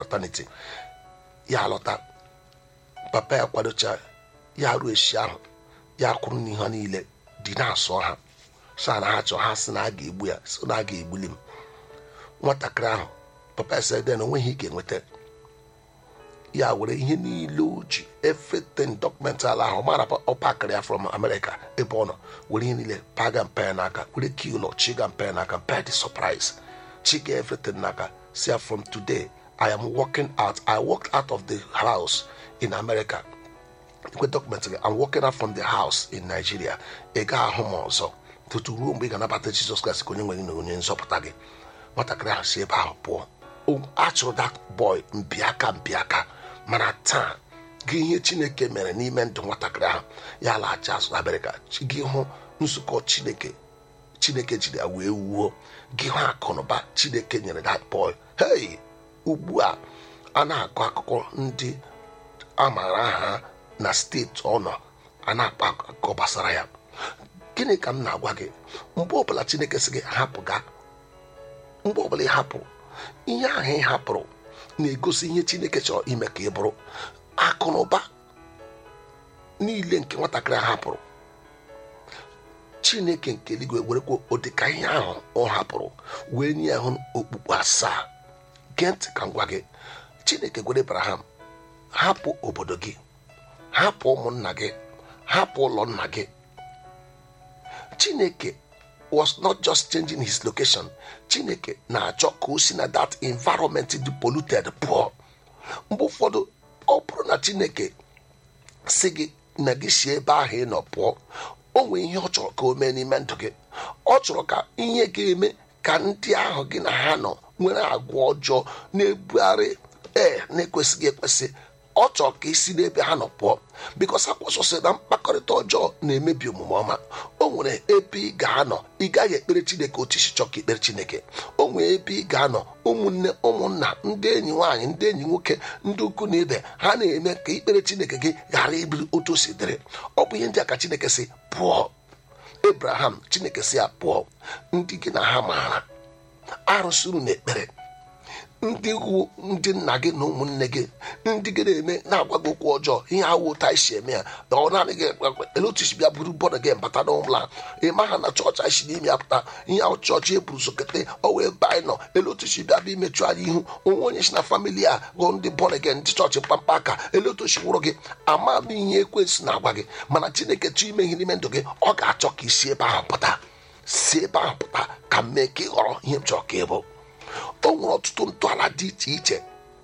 paternity ya lọta papa ya kwadocha ya ruo echi ahụ ya kwuru n'ihe ha niile dị na-asọ ha sa na ha chọọ ha sị na a ga-egbu ya so na a ga-egbuli m nwatakịrị ahụ papa ya sị den onweghị ike nweta ya were ihe niile o ji everything documentary ahụ mara ọ pakịrị ya from America ebe ọ nọ were ihe niile paga mpe ya n'aka were key ụlọ chiga mpe ya n'aka mpe dị surprise chiga everything n'aka si ya from today I am walking out I walked out of the house in America ekwe dọkụmentị gị I'm walking out from the house in Nigeria ị ga-ahụ m ọzọ tutu ruo mgbe ị ga-anabata Jizọs Kraịst ka onye nwere na onye nzọpụta gị nwatakịrị ahụ si ebe ahụ pụọ a chụrụ that boy mbiaka mbiaka mana taa gị ihe Chineke mere n'ime ndụ nwatakịrị ahụ ya laghachi azụ na Amerịka gị hụ nzukọ Chineke Chineke jiri ya wee wuo gị hụ akụnụba Chineke nyere that boy hey ugbu a a na-akọ akụkọ ndị a maara aha na steeti ọ nọ a na-akpa akụkọ gbasara ya gịnị ka m na-agwa gị mgbe ọbụla Chineke sị gị hapụ ga mgbe ọbụla ị hapụ ihe ahụ ị hapụrụ na-egosi ihe Chineke chọrọ ime ka ị bụrụ akụ na ụba niile nke nwatakịrị a hapụrụ Chineke nke eluigwe werekwa ụdịka ihe ahụ ọ hapụrụ wee nye ya hụ okpukpu asaa gee ntị ka m gwa gị Chineke gwere Abraham hapụ obodo gị hapụ ụmụnna gị hapụ ụlọ nna gị Chineke was not just changing his location Chineke na-achọ ka o si na that environment dị polluted pụọ mgbe ụfọdụ ọ bụrụ na Chineke si gị na gị si ebe ahụ ị nọ pụọ o nwee ihe ọ chọrọ ka o mee n'ime ndụ gị ọ chọrọ ka ihe ga-eme ka ndị ahụ gị na ha nọ nwere agwa ọjọọ na-ebugharị ee na-ekwesịghị ekwesị ọ chọrọ ka isi n'ebe ha nọ pụọ bikos akwụsịsị na mkpakọrịta ọjọọ na-emebi omume ọma o nwere ebe ị ga-anọ ị gaghị ekpere chineke otu isi chọọ ka ikpere chineke o nwere ebe ị ga-anọ ụmụnne ụmụnna ndị enyi nwaanyị ndị enyi nwoke ndị ukwu na ibe ha na-eme ka ikpere chineke gị ghara ibiri otu o si dịrị ọ bụ ihe ndị a ka chineke si pụọ ebraham chineke si ya pụọ ndị gị na ha maara arụsịrụ na ekpere ndị wu ndị nna gị na ụmụnne gị ndị gị na-eme na-agwa gị okwu ọjọọ ihe awụ ụta isi eme ya na ọ naanị gị ele otu isi bịa buru bọọdụ gị mbata n'ụlọ ị ma ha na chọọchị anyị si n'ime ya pụta ihe ahụ chọọchị eburu sokete ọ wee ebe anyị nọ ele otu isi bịa bụ imechu anyị ihu onwe onye si na famili a gụọ ndị bọọdụ gị ndị chọọchị mkpamkpa aka ele otu isi wụrụ gị ama m ihe ekwensị na-agwa gị mana chineke chọọ ime ihe n'ime ndụ gị ọ ga-achọ ka isi ebe ahụ pụta si ebe ahụ pụta ka m mee ka ị ghọrọ ihe m chọrọ ka ị bụ o nwere ọtụtụ ntọala dị iche iche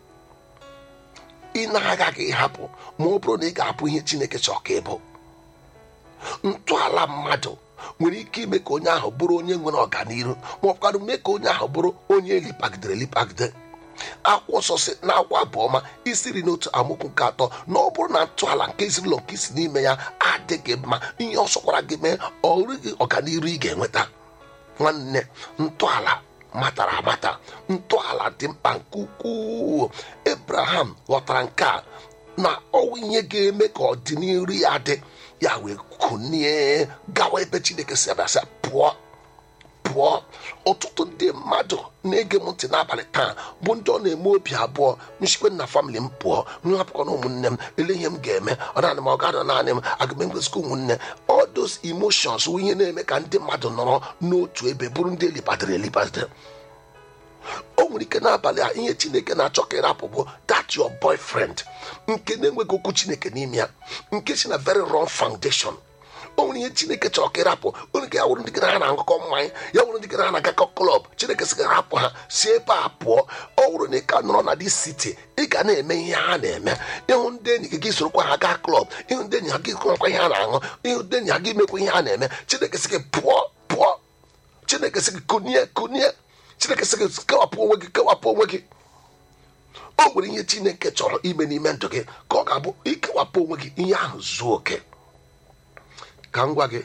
ị na-agaghị ịhapụ ma ọ bụrụ na ị ga-abụ ihe chineke chọrọ ka ị bụ ntọala mmadụ nwere ike ime ka onye ahụ bụrụ onye nwere ọganihu ma ọ bụkwanụ mee ka onye ahụ bụrụ onye elipagidere elipagide akwụkwọ nsọ si na akwa abụọma isiri n'otu amụkwu nke atọ na ọ bụrụ na ntọala nke ezinụlọ nke isi n'ime ya adịghị mma ihe ọ sọkwara gị mee ọ rịghị ọganihu ị ga-enweta nwanne ntọala matara amata ntọala dị mkpa nke ukwuu ebraham ghọtara nke a na ọwụ ihe ga-eme ka ọdịnihu ya dị ya wee kunie gawa ebe chineke si abịasị pụọ pụọ ọtụtụ ndị mmadụ na-ege m ntị n'abalị taa bụ ndị ọ na-eme obi abụọ nchikwe na famịlị m pụọ nhapụkọ na ụmụnne m ele ihe m ga-eme ọ naanị m ọ ga-adọ naanị m aga m enwezikwa ụmụnne all those emotions wụ ihe na-eme ka ndị mmadụ nọrọ n'otu ebe bụrụ ndị elibadere elibadere o nwere ike n'abalị a ihe chineke na-achọ ka ịrapụ bụ that your boyfriend nke na-enweghị okwu chineke n'ime ya nke si na very wrong foundation o nwere ihe chineke chọrọ ka ịrapụ onye ka ya wụrụ ndị gị na ha na-aṅụkọ mmanya ya wụrụ ndị gị na ha na-agakọ klọb chineke sị gị rapụ ha si ebe a pụọ ọ wụrụ na ị ka nọrọ na dị siti ị ga na-eme ihe ha na-eme ịhụ ndị enyi gị gị sorokwa ha gaa klọb ịhụ ndị enyi ha gị kụrọkwa ihe ha na-aṅụ ịhụ ndị enyi ha gị mekwa ihe ha na-eme chineke sị gị pụọ pụọ chineke sị gị kunie kunie chineke sị gị kewapụ onwe gị kewapụ onwe gị o nwere ihe chineke chọrọ ime n'ime ndụ gị ka ọ ga-abụ ikewapụ onwe gị ihe ahụ zuo oke ka m gwa gị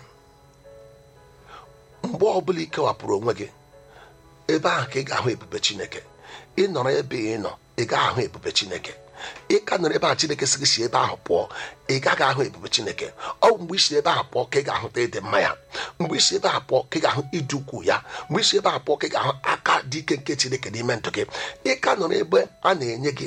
mgbe ọbụla ikewapụrụ onwe gị ebe ahụ ka ị ga-ahụ ebube chineke ị nọrọ ebe ị nọ ị gaghị ahụ ebube chineke ị ka nọrọ ebe ahụ chineke sị gị si ebe ahụ pụọ ị gaghị ahụ ebube chineke ọ bụ mgbe isi ebe ahụ pụọ ka ị ga-ahụta ịdị mma ya mgbe isi ebe ahụ pụọ ka ị ga-ahụ ịdị ukwu ya mgbe isi ebe ahụ pụọ ka ị ga-ahụ aka dị ike nke chineke n'ime ndụ gị ị ka nọrọ ebe a na-enye gị